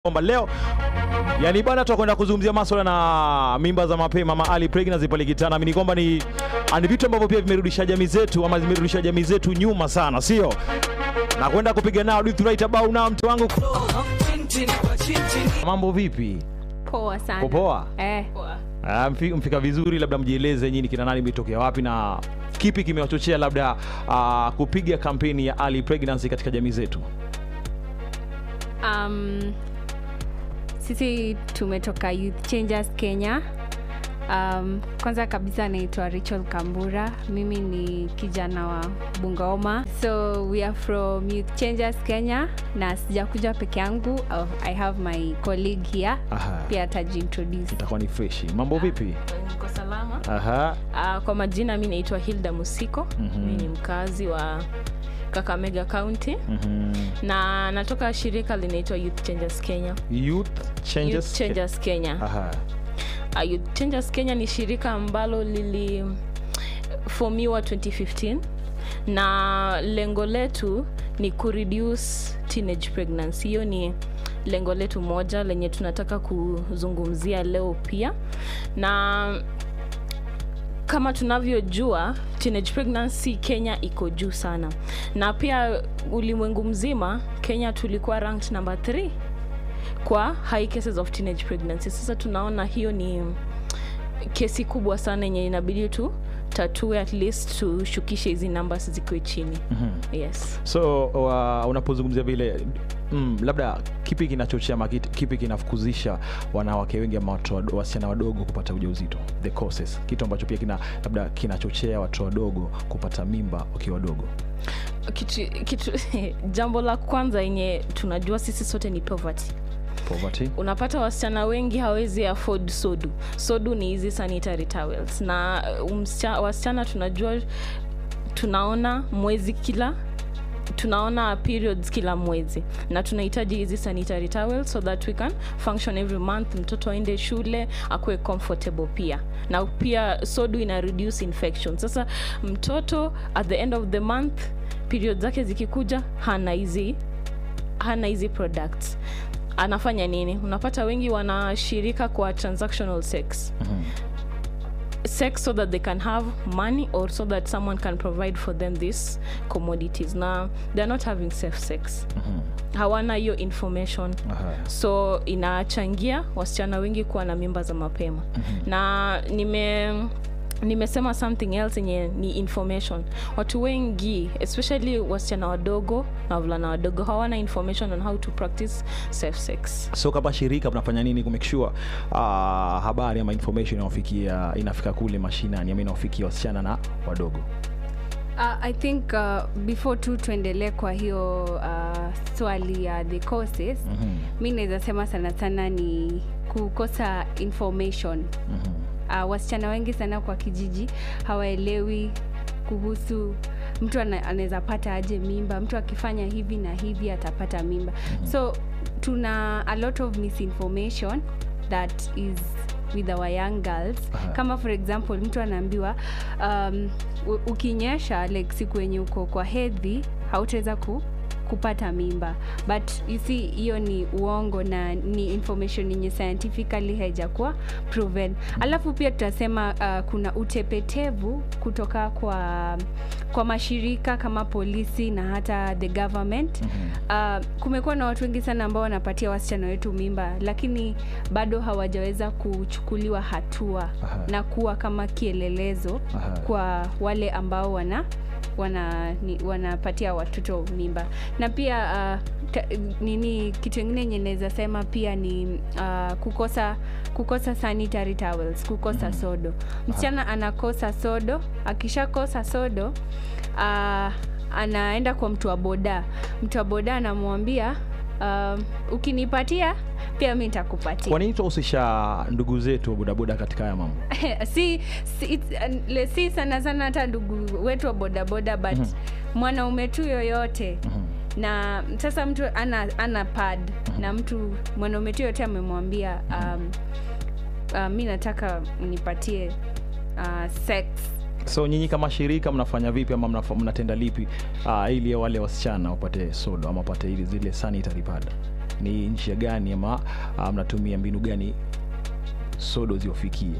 kwamba leo yani bana tutakwenda kuzungumzia maswala na mimba za mapema ama early pregnancy pale kitana. Ni kwamba ni ni vitu ambavyo pia vimerudisha jamii zetu ama zimerudisha jamii zetu nyuma sana, sio na kwenda kupiga nao do right about now. Mtu wangu, mambo vipi? Poa sana. Popoa? Eh. Ah, mfi- mfika vizuri, labda mjieleze nyinyi kina nani, mmetokea wapi na kipi kimewachochea labda ah, kupiga kampeni ya early pregnancy katika jamii zetu? Um, sisi tumetoka Youth Changers Kenya. Um, kwanza kabisa naitwa Rachel Kambura. Mimi ni kijana wa Bungoma. So we are from Youth Changers Kenya na sijakuja peke yangu. Uh, I have my colleague here. Aha. Pia atajiintroduce. Itakuwa ni freshi. Mambo vipi? Niko salama. Aha. Uh, kwa majina mi naitwa Hilda Musiko. Mhm. Mi ni mkazi wa Kakamega County Mhm. na natoka shirika linaitwa Youth Changers Kenya. Youth Changes. Youth Changers Kenya. Aha. Uh, Youth Changers Kenya ni shirika ambalo lilifomiwa 2015 na lengo letu ni kureduce teenage pregnancy. Hiyo ni lengo letu moja lenye tunataka kuzungumzia leo pia na kama tunavyojua teenage pregnancy Kenya iko juu sana, na pia ulimwengu mzima Kenya tulikuwa ranked number 3 kwa high cases of teenage pregnancy. Sasa tunaona hiyo ni kesi kubwa sana yenye inabidi tu tatue at least tushukishe hizi numbers zikuwe chini. Mhm. Yes. So uh, unapozungumzia vile mm, labda kipi kinachochea ama kit- kipi kinafukuzisha wanawake wengi ama watu wado- wasichana wadogo kupata ujauzito, the causes, kitu ambacho pia kina labda kinachochea watu wadogo kupata mimba wakiwa wadogo. Kitu, kitu jambo la kwanza yenye tunajua sisi sote ni poverty. Poverty. unapata wasichana wengi hawezi afford sodu sodu ni hizi sanitary towels na uh, msicha- wasichana tunajua tunaona mwezi kila tunaona periods kila mwezi na tunahitaji hizi sanitary towels so that we can function every month mtoto aende shule akuwe comfortable pia na pia sodu ina reduce infection sasa mtoto at the end of the month period zake zikikuja hana hizi hana hizi products anafanya nini unapata wengi wanashirika kwa transactional sex Mhm. sex so that they can have money or so that someone can provide for them these commodities na they're not having safe sex Mhm. hawana hiyo information Aha. so inachangia wasichana wengi kuwa na mimba za mapema na nime nimesema something else yenye ni information watu wengi especially wasichana wadogo na wavulana wadogo hawana information on how to practice safe sex So kama shirika mnafanya nini kumake sure uh, habari ama information inawafikia inafika kule mashinani ama inawafikia wasichana na wadogo? Uh, I think uh, before tu tuendelee kwa hiyo uh, swali ya the causes Mhm. mi naweza sema sana sana ni kukosa information Mhm. uh, wasichana wengi sana kwa kijiji hawaelewi kuhusu mtu ana- anaweza pata aje mimba mtu akifanya hivi na hivi atapata mimba so tuna a lot of misinformation that is with our young girls Aha. kama for example mtu anaambiwa um, u- ukinyesha like siku yenye uko kwa hedhi hautaweza ku kupata mimba but you see hiyo ni uongo na ni information yenye scientifically haijakuwa proven alafu pia tutasema uh, kuna utepetevu kutoka kwa kwa mashirika kama polisi na hata the government uh, kumekuwa na watu wengi sana ambao wanapatia wasichana wetu mimba lakini bado hawajaweza kuchukuliwa hatua Aha. na kuwa kama kielelezo Aha. kwa wale ambao wana wana ni, wanapatia watoto mimba na pia uh, ta, nini kitu ingine yenye naweza sema pia ni uh, kukosa kukosa sanitary towels kukosa sodo msichana anakosa sodo akishakosa sodo uh, anaenda kwa mtu wa boda mtu wa boda anamwambia um, ukinipatia pia mi nitakupatia Kwa nini tunahusisha ndugu zetu wa bodaboda katika haya mambo? si, si, it's- uh, le- si sana sana hata ndugu wetu wa bodaboda but Mhm. mwanaume tu yoyote Mhm. na sasa mtu ana, ana pad na mtu mwanaume tu yoyote amemwambia um, uh, mi nataka nipatie uh, sex So nyinyi kama shirika mnafanya vipi ama mnafa- mnatenda lipi uh, ili wale wasichana wapate sodo ama wapate ili zile sanitary pad? ni nchi gani ama uh, mnatumia mbinu gani sodo ziwafikie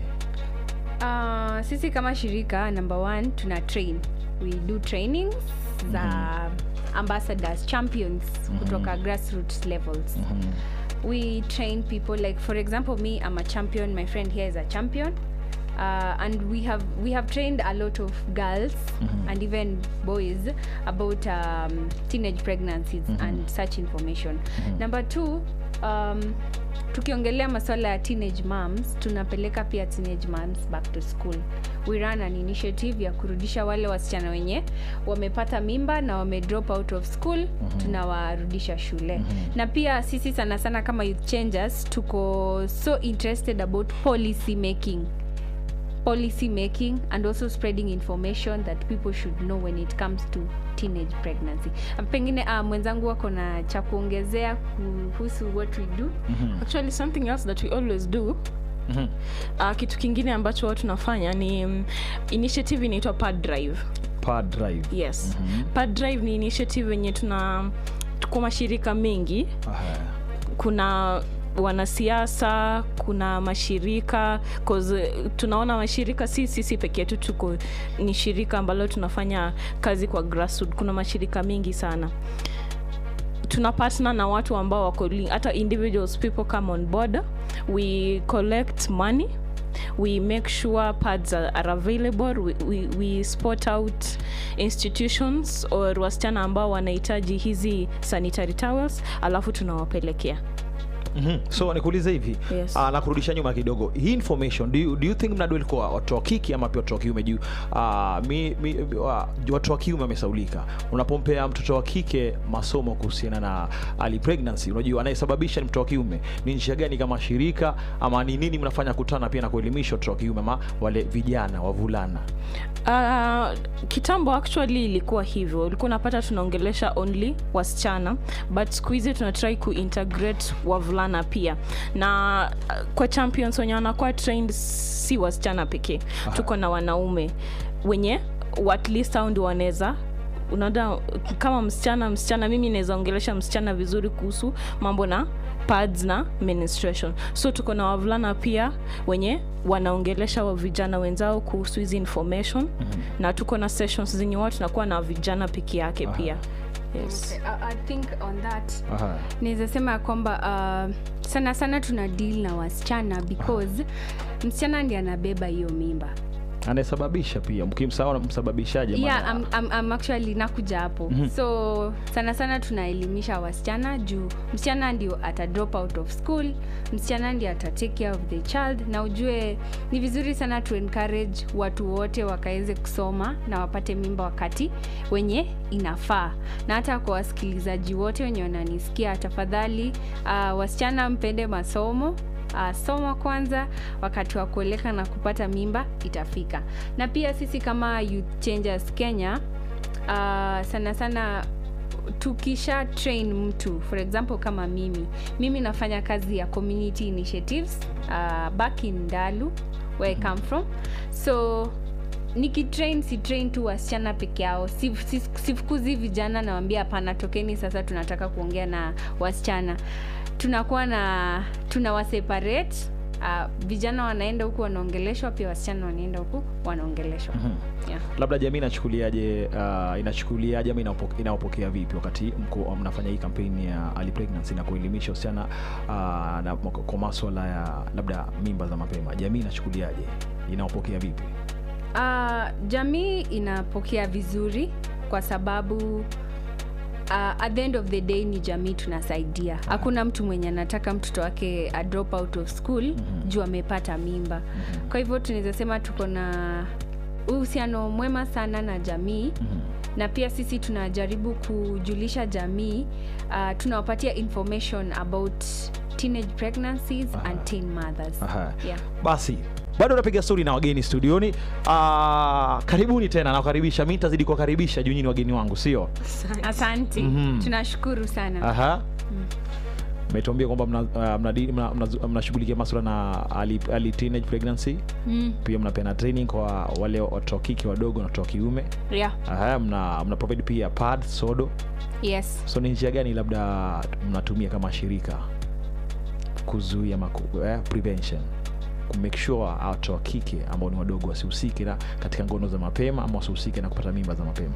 Uh, sisi kama shirika number one tuna train we do trainings za ambassadors champions kutoka grassroots levels we train people like for example me i'm a champion my friend here is a champion uh, and we have we have trained a lot of girls and even boys about um, teenage pregnancies and such information number two um, tukiongelea masuala ya teenage moms tunapeleka pia teenage moms back to school we run an initiative ya kurudisha wale wasichana wenye wamepata mimba na wame drop out of school tunawarudisha shule na pia sisi sana sana kama youth changers tuko so interested about policy making policy making and also spreading information that people should know when it comes to teenage pregnancy Uh, pengine uh, mwenzangu wako na cha kuongezea kuhusu what we do actually something else that we always do Mhm. uh, kitu kingine ambacho watu tunafanya ni um, initiative inaitwa pad drive Pad drive yes pad drive ni initiative yenye tuna tuko mashirika mengi Aha. kuna wanasiasa kuna mashirika 'cause, uh, tunaona mashirika si sisi peke yetu tuko ni shirika ambalo tunafanya kazi kwa grassroot kuna mashirika mengi sana tuna partner na watu ambao wako li- hata individuals people come on board we collect money we make sure pads are, are available we, we, we spot out institutions or wasichana ambao wanahitaji hizi sanitary towels alafu tunawapelekea Mhm. so nikuulize hivi Yes. uh, na kurudisha nyuma kidogo hii information do you, do you think mnadweli kwa watu wa kike ama pia watu wa kiume juu uh, mi, mi, uh, watu wa kiume wamesaulika unapompea mtoto wa kike masomo kuhusiana na early pregnancy unajua anayesababisha ni mtoto wa kiume ni njia gani kama shirika ama ni nini mnafanya kutana pia na kuelimisha watoto wa kiume ama wale vijana wavulana Uh, kitambo actually ilikuwa hivyo ulikuwa unapata tunaongelesha only wasichana but siku hizi tunatrai kuintegrate wavulana pia na uh, kwa champions wenye wanakuwa trained si wasichana pekee tuko na wanaume wenye at least au ndio wanaweza unaona kama msichana msichana mimi naweza ongelesha msichana vizuri kuhusu mambo na pads na menstruation so tuko na wavulana pia wenye wanaongelesha wa vijana wenzao kuhusu hizi information mm-hmm. na tuko na sessions zenye watu tunakuwa na vijana peke yake Aha. pia yes. Okay, I, I think on that Aha. naweza sema ya kwamba uh, sana sana tuna deal na wasichana because msichana ndi anabeba hiyo mimba anayesababisha pia mkimsahau msababishaji yeah, maana- I'm, I'm, I'm actually nakuja hapo Mhm. so sana sana tunaelimisha wasichana juu msichana ndio ata drop out of school msichana ndio ata take care of the child na ujue ni vizuri sana tu encourage watu wote wakaweze kusoma na wapate mimba wakati wenye inafaa na hata kwa wasikilizaji wote wenye wananisikia tafadhali uh, wasichana mpende masomo uh, soma kwanza wakati wa kueleka na kupata mimba itafika na pia sisi kama youth changers kenya uh, sana sana tukisha train mtu for example kama mimi mimi nafanya kazi ya community initiatives uh, back in dalu where i come from so nikitrain si train tu wasichana peke yao Sif- sif- sifukuzi vijana nawambia hapana tokeni sasa tunataka kuongea na wasichana tunakuwa na tunawaseparate uh, vijana wanaenda huku wanaongeleshwa pia wasichana wanaenda huku wanaongeleshwa yeah. labda jamii inachukuliaje uh, inachukuliaje ama inaopo- inaopokea vipi wakati mko mnafanya hii kampeni ya early pregnancy na kuelimisha wasichana uh, na kwa maswala ya labda mimba za mapema jamii inachukuliaje inaopokea vipi Uh, jamii inapokea vizuri kwa sababu uh, at the end of the day ni jamii tunasaidia hakuna mtu mwenye anataka mtoto wake a drop out of school mm-hmm. juu amepata mimba mm-hmm. kwa hivyo tunaweza sema tuko na uhusiano mwema sana na jamii mm-hmm na pia sisi tunajaribu kujulisha jamii uh, tunawapatia information about teenage pregnancies Aha. and teen mothers Aha. yeah. basi bado napiga stori na wageni studioni uh, karibuni tena nakukaribisha mi nitazidi kuwakaribisha juu nyini wageni wangu sio asante Mhm. tunashukuru sana Aha. umetuambia kwamba mnashughulikia mna, mna, mna, mna, mnashughulikia maswala na early, early teenage pregnancy mm. pia mnapeana training kwa wale watoto wa kike wadogo na watoto wa kiume yeah. Aha, mna, mna provide pia pad sodo yes so ni njia gani labda mnatumia kama shirika kuzuia maku, eh, prevention kumake sure watoto wa kike ambao ni wadogo wasihusike na katika ngono za mapema ama wasihusike na kupata mimba za mapema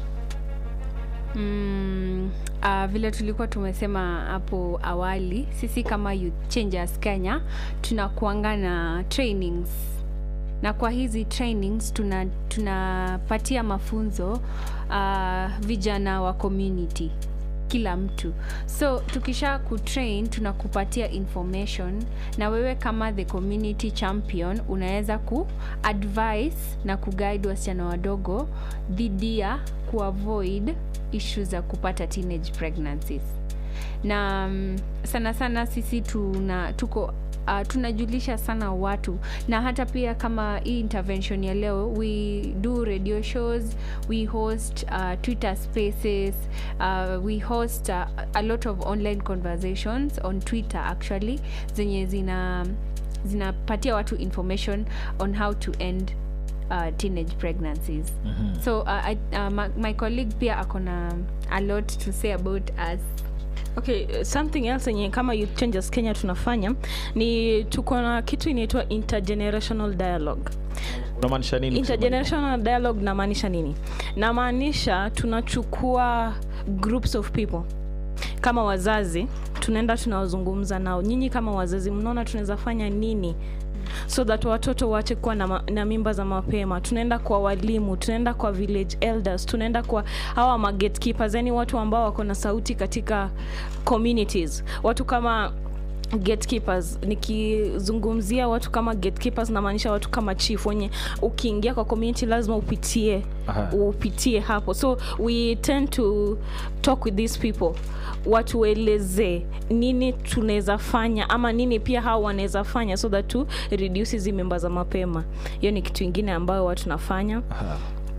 mm, uh, vile tulikuwa tumesema hapo awali sisi kama youth changers kenya tunakuanga na trainings na kwa hizi trainings tuna tunapatia mafunzo uh, vijana wa community kila mtu so tukisha kutrain tunakupatia information na wewe kama the community champion unaweza ku advise na kuguide wasichana wadogo dhidi ya kuavoid issues za kupata teenage pregnancies na um, sana sana sisi tuna tuko Uh, tunajulisha sana watu na hata pia kama hii intervention ya leo we do radio shows we host uh, twitter spaces uh, we host uh, a lot of online conversations on twitter actually zenye zina zinapatia watu information on how to end uh, teenage pregnancies mm-hmm. so uh, I, uh, my, my colleague pia akona a lot to say about us okay uh, something else yenye kama youth changers kenya tunafanya ni tuko na kitu inaitwa intergenerational dialogue unamaanisha nini kusema intergenerational dialogue namaanisha nini namaanisha tunachukua groups of people kama wazazi tunaenda tunawazungumza nao nyinyi kama wazazi mnaona tunaweza fanya nini so that watoto waache kuwa na, ma- na mimba za mapema tunaenda kwa walimu tunaenda kwa village elders tunaenda kwa hawa magetkeepers yani watu ambao wako na sauti katika communities watu kama gatekeepers nikizungumzia watu kama gatekeepers namaanisha watu kama chief wenye ukiingia kwa community lazima upitie Aha. upitie hapo so we tend to talk with these people watueleze nini tunaweza fanya ama nini pia hao wanaweza fanya so that to reduce hizi mimba za mapema hiyo ni kitu ingine ambayo watu nafanya Aha.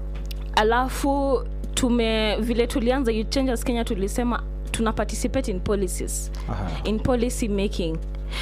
alafu tume vile tulianza Youth Changers kenya tulisema tuna participate in policies Aha. in policy making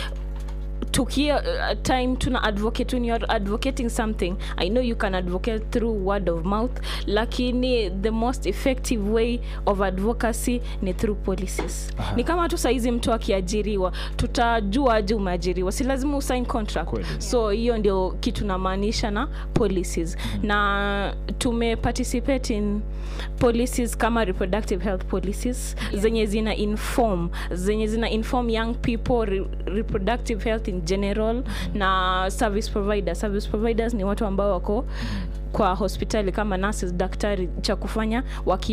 tukia uh, time tuna advocate when you're advocating something i know you can advocate through word of mouth lakini the most effective way of advocacy ni through policies Aha. ni kama tu saizi mtu akiajiriwa tutajua aje umeajiriwa si lazima usign contract Kweli. so hiyo ndio kitu namaanisha na policies mm-hmm. na tume participate in policies kama reproductive health policies yeah. zenye zina inform zenye zina inform young people re, reproductive health in general mm-hmm. na service provider service providers ni watu ambao wako kwa hospitali kama nurses daktari cha kufanya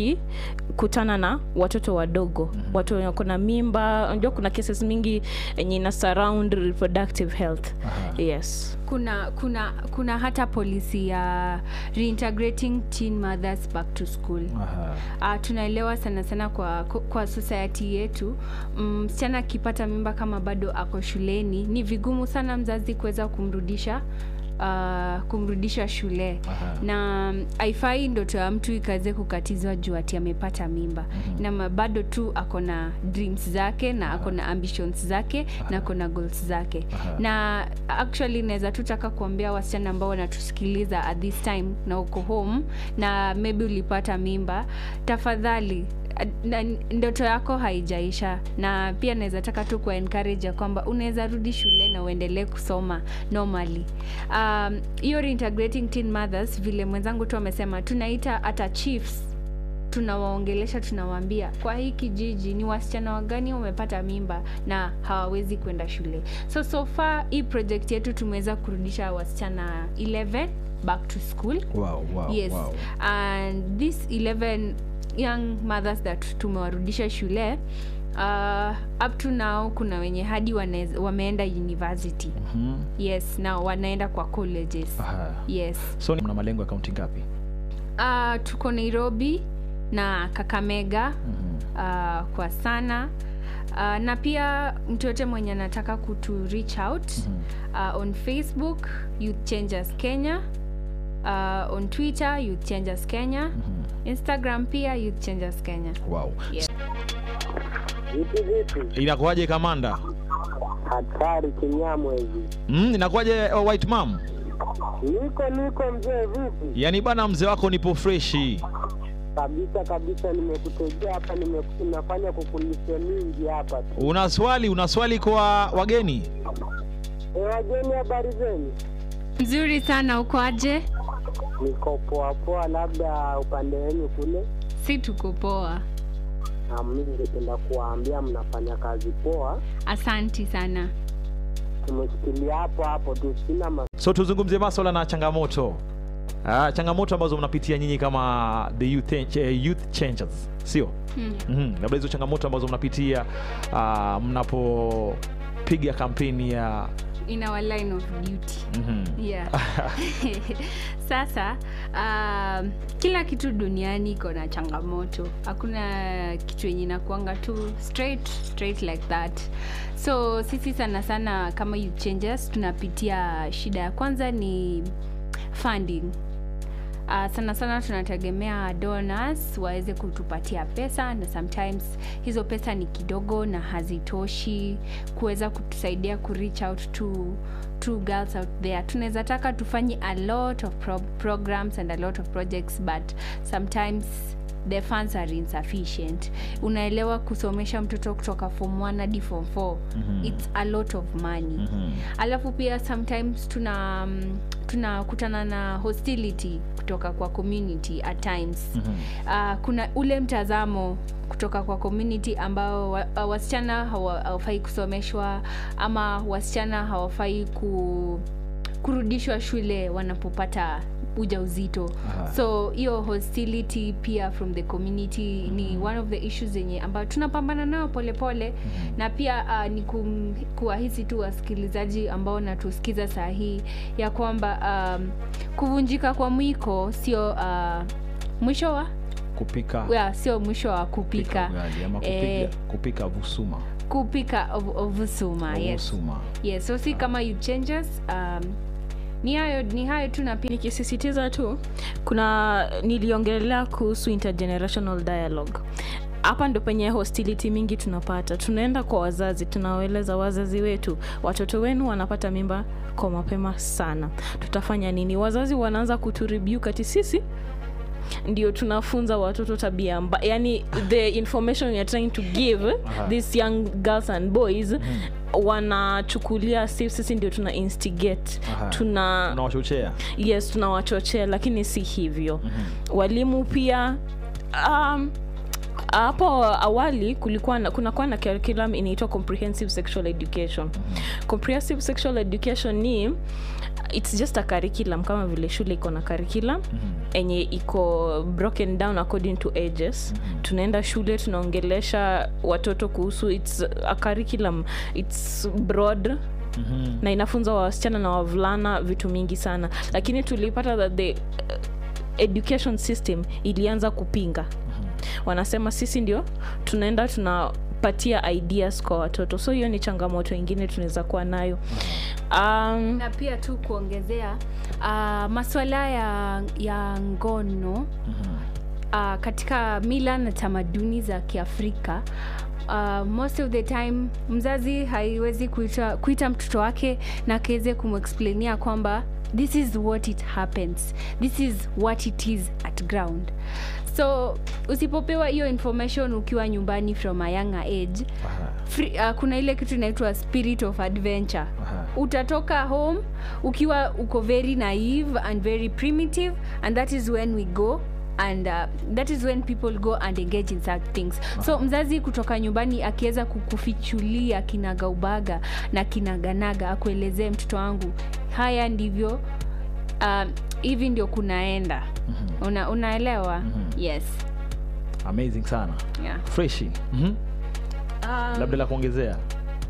wakikutana na watoto wadogo mm-hmm. watu wenye wako na mimba unajua kuna cases mingi yenye ina surround reproductive health Aha. yes kuna kuna kuna hata polisi ya reintegrating teen mothers back to school Aha. uh, tunaelewa sana sana kwa kwa society yetu msichana mm, akipata mimba kama bado ako shuleni ni vigumu sana mzazi kuweza kumrudisha uh, kumrudisha shule Aha. na mm, haifai ndoto ya mtu ikaweze kukatizwa juu ati amepata mimba mm-hmm. na ma- bado tu ako na dreams zake na ako na ambitions zake na ako na goals zake Aha. na actually naweza tu taka kuambia wasichana ambao wanatusikiliza at this time na uko home na maybe ulipata mimba tafadhali ad- na- ndoto yako haijaisha na pia naweza taka tu kuwa encourage ya kwamba unaweza rudi shule na uendelee kusoma normally Um, hiyo reintegrating teen mothers vile mwenzangu tu amesema tunaita hata chiefs tunawaongelesha tunawaambia kwa hii kijiji ni wasichana wagani wamepata mimba na hawawezi kwenda shule so so far hii project yetu tumeweza kurudisha wasichana 11 back to school Wow, wow, yes wow. and this 11 young mothers that tumewarudisha shule uh, up to now kuna wenye hadi wanez, wameenda university Mhm. yes na wanaenda kwa colleges Aha. yes so ni- mna malengo ya kaunti ngapi uh, tuko nairobi na kakamega Mhm. uh, kwa sana uh, na pia mtu yote mwenye anataka kutu reach out uh, on facebook youth changers kenya uh, on twitter youth changers kenya instagram pia youth changers kenya wow Yes. Vipi vipi? inakuwaje kamanda Hatari kinyamwezi. mm, inakuwaje uh, white mam Niko niko mzee, vipi? yaani bana mzee wako nipo freshi Kabisa kabisa, nimekutegea hapa, nime- nafanya kukulisha mingi hapa. una swali una swali kwa wageni E, wageni, habari zenu? Mzuri sana, uko aje? Niko poa poa, labda upande wenu kule. Si tuko poa. Na mimi ningependa kuwaambia mnafanya kazi poa. Asanti sana. Tumeshikilia hapo hapo tu, sina ma so tuzungumzie maswala na changamoto uh, changamoto ambazo mnapitia nyinyi kama the youth, eh, youth changers sio Hmm. mm-hmm. labda hizo changamoto ambazo mnapitia uh, mnapopiga kampeni ya In our line of duty. mm-hmm. Yeah. Sasa um, kila kitu duniani iko na changamoto. Hakuna kitu yenye inakuanga tu straight straight like that. So sisi sana sana kama youth changers tunapitia shida ya kwanza ni funding. Uh, sana sana tunategemea donors waweze kutupatia pesa na sometimes hizo pesa ni kidogo na hazitoshi kuweza kutusaidia ku reach out to to girls out there tunaweza taka tufanye a lot of pro programs and a lot of projects but sometimes the funds are insufficient unaelewa kusomesha mtoto kutoka form 1 hadi form 4 Mhm. it's a lot of money Mhm. alafu pia sometimes tuna mm, tunakutana na hostility kutoka kwa community at times Mhm. uh, kuna ule mtazamo kutoka kwa community ambao wa, uh, wasichana hawa- hawafai kusomeshwa ama wasichana hawafai ku, kurudishwa shule wanapopata ujauzito Aha. so hiyo hostility pia from the community ni one of the issues zenye ambayo tunapambana nayo polepole na pia uh, ni kum, kuwahisi tu wasikilizaji ambao natusikiza saa hii ya kwamba um, kuvunjika kwa mwiko sio uh, mwisho wa kupika yeah, sio mwisho wa kupika ugali ama kupiga, Eh, kupika vusuma kupika ov- ovusuma yes. Ovusuma. yes so si kama you changes um, ni hayo ni hayo tu na pia nikisisitiza tu kuna niliongelea kuhusu intergenerational dialogue hapa ndo penye hostility mingi tunapata tunaenda kwa wazazi tunawaeleza wazazi wetu watoto wenu wanapata mimba kwa mapema sana tutafanya nini wazazi wanaanza kuturibiu ati sisi ndio tunafunza watoto tabia mba yani the information we are trying to give Aha. these young girls and boys wanachukulia si sisi ndio tuna instigate Aha. tuna unawachochea yes tunawachochea lakini si hivyo mm-hmm. walimu pia um, hapo awali kulikuwa na, kunakuwa na curriculum inaitwa comprehensive sexual education mm-hmm. comprehensive sexual education ni its just a curriculum kama vile shule iko na curriculum Mhm. enye iko broken down according to ages mm-hmm. tunaenda shule tunaongelesha watoto kuhusu its a curriculum its broad Mhm. na inafunza wasichana na wavulana vitu mingi sana lakini tulipata that the uh, education system ilianza kupinga wanasema sisi ndio tunaenda tunapatia ideas kwa watoto so hiyo ni changamoto ingine tunaweza kuwa nayo um, na pia tu kuongezea uh, maswala ya, ya ngono Mhm. uh, katika mila na tamaduni za kiafrika uh, most of the time mzazi haiwezi kuita, kuita mtoto wake na akiweze kumexplainia kwamba this is what it happens this is what it is at ground so usipopewa hiyo information ukiwa nyumbani from a younger age Aha. free, uh, kuna ile kitu inaitwa spirit of adventure Aha. utatoka home ukiwa uko very naive and very primitive and that is when we go and uh, that is when people go and engage in such things so mzazi kutoka nyumbani akiweza kukufichulia kinagaubaga na kinaganaga akuelezee mtoto wangu haya ndivyo um, hivi ndio kunaenda Mhm. Una, unaelewa Mhm. yes amazing sana yeah. freshi Mhm. um, labda la kuongezea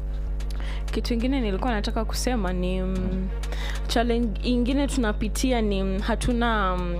kitu ingine nilikuwa nataka kusema ni mm, challenge ingine tunapitia ni mm, hatuna mm,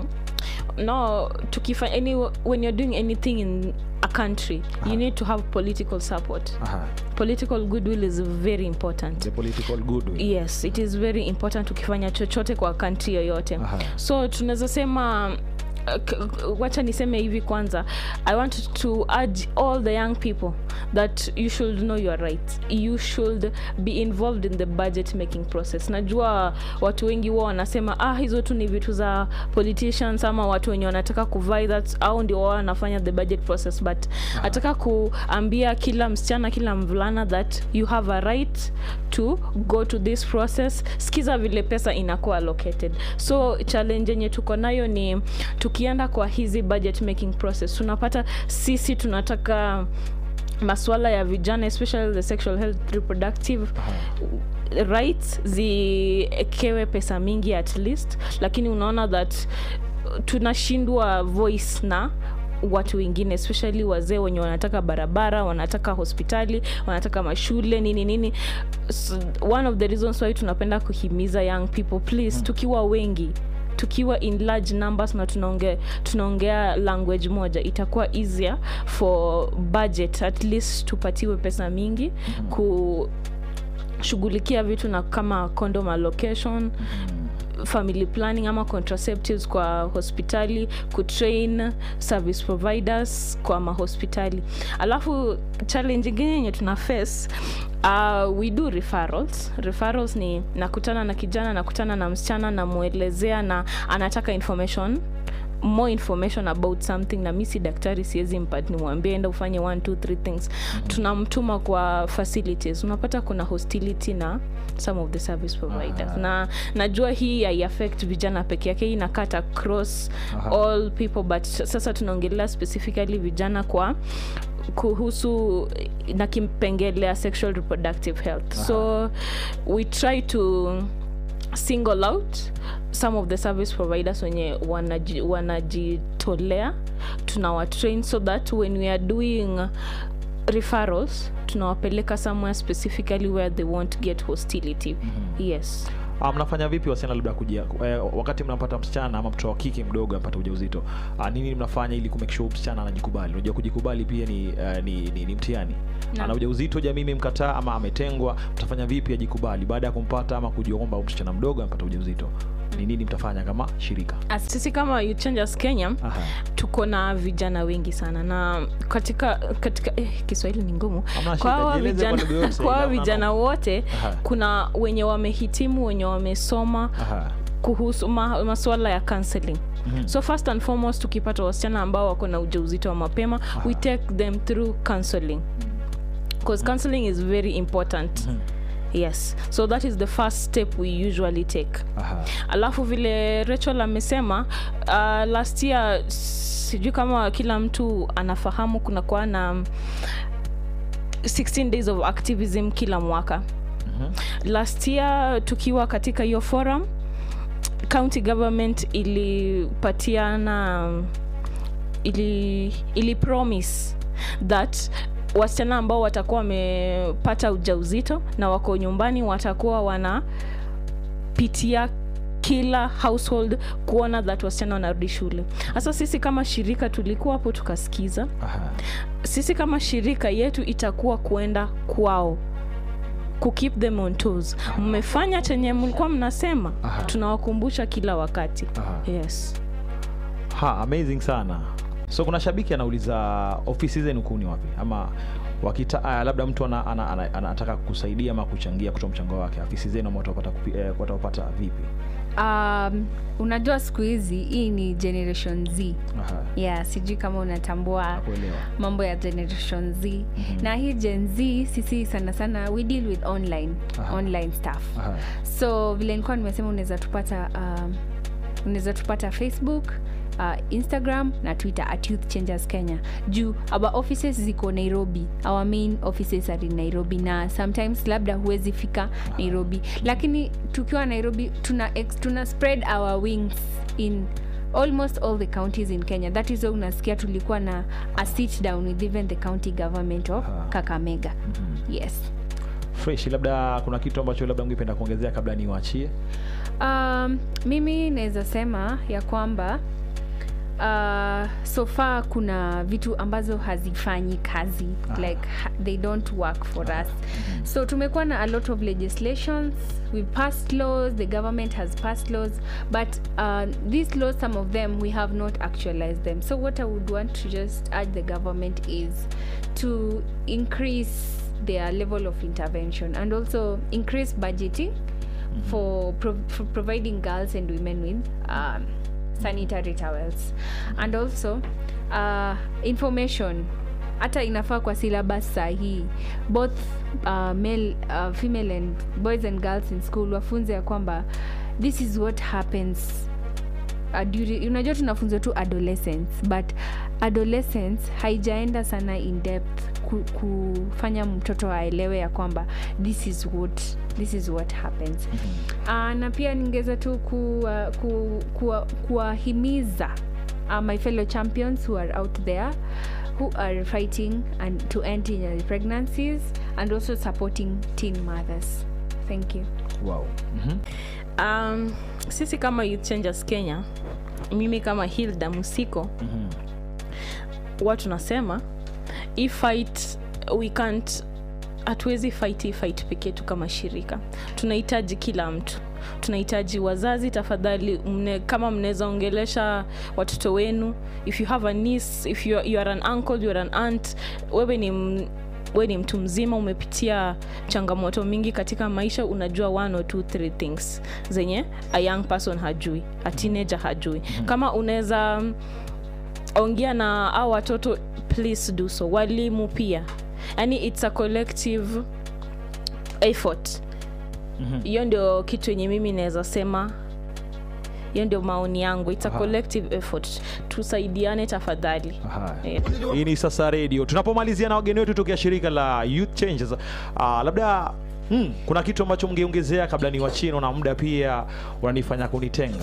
no tukifanya any, when you're doing anything in a country Aha. you need to have political support Aha. political goodwill is very important the political goodwill yes it is very important ukifanya chochote kwa country yoyote Aha. so tunaweza sema k- wacha niseme hivi kwanza i want to urge all the young people that you should know your rights you should be involved in the budget making process najua watu wengi huwa wanasema ah hizo tu ni vitu za politicians ama watu wenye wanataka kuvai that au ndio wao wanafanya the budget process but nataka kuambia kila msichana kila mvulana that you have a right to go to this process skiza vile pesa inakuwa allocated so challenge yenye tuko nayo ni tukienda kwa hizi budget making process tunapata sisi tunataka maswala ya vijana especially the sexual health reproductive rights ziekewe pesa mingi at least lakini unaona that tunashindwa voice na watu wengine especially wazee wenye wanataka barabara wanataka hospitali wanataka mashule nini nini so, one of the reasons why tunapenda kuhimiza young people please tukiwa wengi tukiwa in large numbers na tunaongea tunaongea language moja itakuwa easier for budget at least tupatiwe pesa mingi kushughulikia vitu na kama condom allocation family planning ama contraceptives kwa hospitali kutrain service providers kwa mahospitali alafu challenge ingine yenye tuna face uh, we do referrals referrals ni nakutana na kijana nakutana na msichana namwelezea na anataka information more information about something na mi si daktari siwezi mpat nimwambie enda ufanye one two three things tunamtuma kwa facilities unapata kuna hostility na some of the service providers Aha. na najua hii haiaffect vijana peke yake hii inakat across Aha. all people but sasa tunaongelea specifically vijana kwa kuhusu na kimpengelea sexual reproductive health so we try to single out some of the service providers wenye wanaji- wanajitolea tunawatrain so that when we are doing referrals tunawapeleka somewhere specifically where they won't get hostility yes Ah, mnafanya vipi wasichana labda kujia eh, wakati mnampata msichana ama mtoto wa kike mdogo apata ujauzito ah, nini mnafanya ili kumake sure msichana anajikubali unajua kujikubali pia ni, uh, ni, ni, ni mtihani Naam. ana ujauzito jamii imemkataa ama ametengwa mtafanya vipi ajikubali baada ya kumpata ama kujiomba huyu msichana mdogo amepata ujauzito ni nini mtafanya kama shirika As sisi kama Youth Changers kenya Aha. tuko na vijana wengi sana na katika katika eh, kiswahili ni ngumu Hamna kwa shida, hawa jieleze kwa vijana, lugha yote, kwa hawa ila vijana unano- wote Aha. kuna wenye wamehitimu wenye wamesoma Aha. kuhusu ma, masuala ya counseling Mhm. so first and foremost tukipata wasichana ambao wako na ujauzito wa mapema we take them through counseling because counseling is very important Mhm. yes so that is the first step we usually take Aha. alafu vile rachel amesema uh, last year sijui kama kila mtu anafahamu kunakuwa na um, 16 days of activism kila mwaka Mhm. last year tukiwa katika hiyo forum county government ilipatiana um, ili, ili promise that wasichana ambao watakuwa wamepata ujauzito na wako nyumbani watakuwa wanapitia kila household kuona that wasichana wanarudi shule hasa sisi kama shirika tulikuwa hapo tukasikiza Aha. sisi kama shirika yetu itakuwa kuenda kwao kukeep them on toes mmefanya chenye mlikuwa mnasema Aha. tunawakumbusha kila wakati Aha. yes ha amazing sana so kuna shabiki anauliza ofisi zenu kuu ni wapi ama wakita, uh, labda mtu anataka ana, ana, ana, anataka kusaidia ama kuchangia kutoa mchango wake ofisi zenu ama watapata, kupi- eh, watapata vipi um, unajua siku hizi hii ni generation z Aha. yeah sijui kama unatambua nakuelewa mambo ya generation z Mhm. na hii gen z sisi sana sana we deal with online Aha. online stuff Aha. so vile nilikuwa nimesema unaweza tupata um, unaweza tupata facebook uh, instagram na twitter at youth changers kenya juu our offices ziko nairobi our main offices are in nairobi na sometimes labda huwezi fika nairobi lakini tukiwa nairobi tuna, ex, tuna spread our wings in almost all the counties in kenya that is why unasikia tulikuwa na a sit down with even the county government of Aha. kakamega Mhm. yes fresh labda kuna kitu ambacho labda ungependa kuongezea kabla niwaachie um, mimi naweza sema ya kwamba uh, so far kuna vitu ambazo hazifanyi kazi like ha- they don't work for us so tumekuwa na a lot of legislations we passed laws the government has passed laws but uh, these laws some of them we have not actualized them so what i would want to just urge the government is to increase their level of intervention and also increase budgeting for, pro- for providing girls and women with um, sanitary towels and also uh, information hata inafaa kwa syllabus sahii both uh, male uh, female and boys and girls in school wafunze ya kwamba this is what happens uh, during, unajua tunafunzwa tu adolescence but adolescence haijaenda sana in depth ku, kufanya mtoto aelewe ya kwamba this is what this is what happens uh, na pia ningeweza tu kuwahimiza ku, ku, kuwahimiza, uh, my fellow champions who are out there who are fighting and to end teenage pregnancies and also supporting teen mothers thank you wow. mm-hmm. um, sisi kama youth changers kenya mimi kama hilda musiko Mhm. huwa tunasema hii fight we can't hatuwezi fight hii fight peke yetu kama shirika tunahitaji kila mtu tunahitaji wazazi tafadhali mne, kama mnaweza ongelesha watoto wenu if you have a niece, if you, you are an uncle you are an aunt wewe ni m- we ni mtu mzima umepitia changamoto mingi katika maisha unajua one or two three things zenye a young person hajui a teenager hajui kama unaweza mm, ongea na au watoto please do so walimu pia yani it's a collective effort hiyo ndio kitu yenye mimi naweza sema hiyo ndio maoni yangu it's a Aha. collective effort tusaidiane tafadhali Aha. Eh. hii ni sasa redio tunapomalizia na wageni wetu tokea shirika la youth changes uh, labda hmm, kuna kitu ambacho mngeongezea kabla ni wachino na muda pia unanifanya kunitenga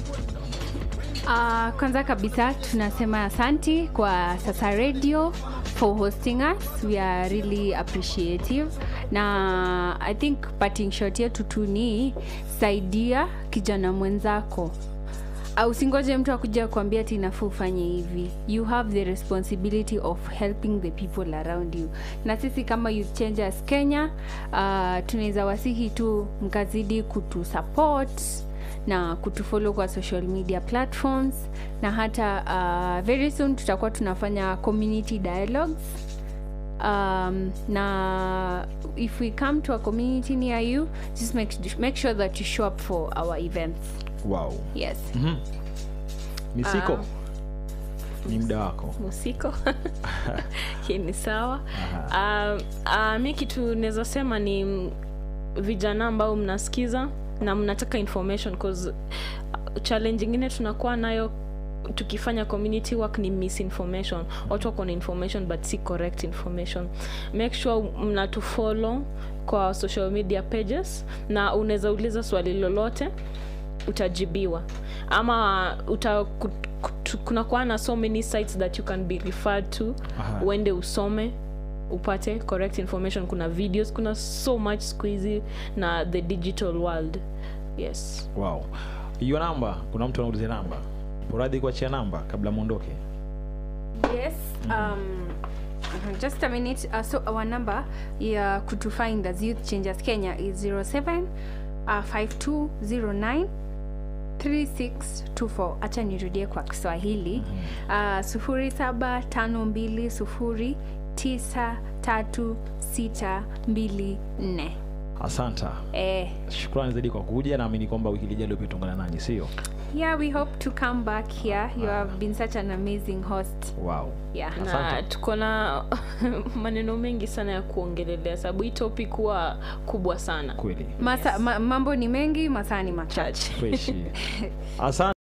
Uh, kwanza kabisa tunasema asanti kwa sasa radio for hosting us we are really appreciative na i think parting shot yetu tu ni saidia kijana mwenzako au usingoje mtu akuja kuambia ti nafaa ufanye hivi you have the responsibility of helping the people around you na sisi kama youth changers kenya uh, tunaweza wasihi tu mkazidi kutusupport na kutufollow kwa social media platforms na hata uh, very soon tutakuwa tunafanya community dialogues um, na if we come to a community near you just make, make sure that you show up for our events wow. yes misiko Ah. ni muda wako musiko Hii ni sawa uh, uh, mi kitu naweza sema ni mm, vijana ambao mnasikiza na mnataka information cause uh, challenge ingine tunakuwa nayo tukifanya community work ni misinformation watu wako na information but si correct information make sure mnatufollow kwa social media pages na unaweza uliza swali lolote utajibiwa ama uta, ku- ku- kunakuwa na so many sites that you can be referred to Aha. uende usome upate correct information kuna videos kuna so much siku hizi na the digital world yes wow. hiyo namba kuna mtu anaulizia namba uradhi kuachia namba kabla mwondoke yes um, uh, just a minute uh, so our number ya kutu find as youth changers kenya is 07 uh, 5209 3624 acha nirudie kwa kiswahili uh, sufuri saba tano mbili sufuri tisa tatu sita mbili nne asanta eh, shukrani zaidi kwa kuja naamini kwamba wiki lijalo pia tuungana nanyi sio yeah we hope to come back here you have been such an amazing host wow. yeah na Asante. tuko na maneno mengi sana ya kuongelelea sababu hii topic huwa kubwa sana kweli Masa, ma, mambo ni mengi masaa ni machache freshi asante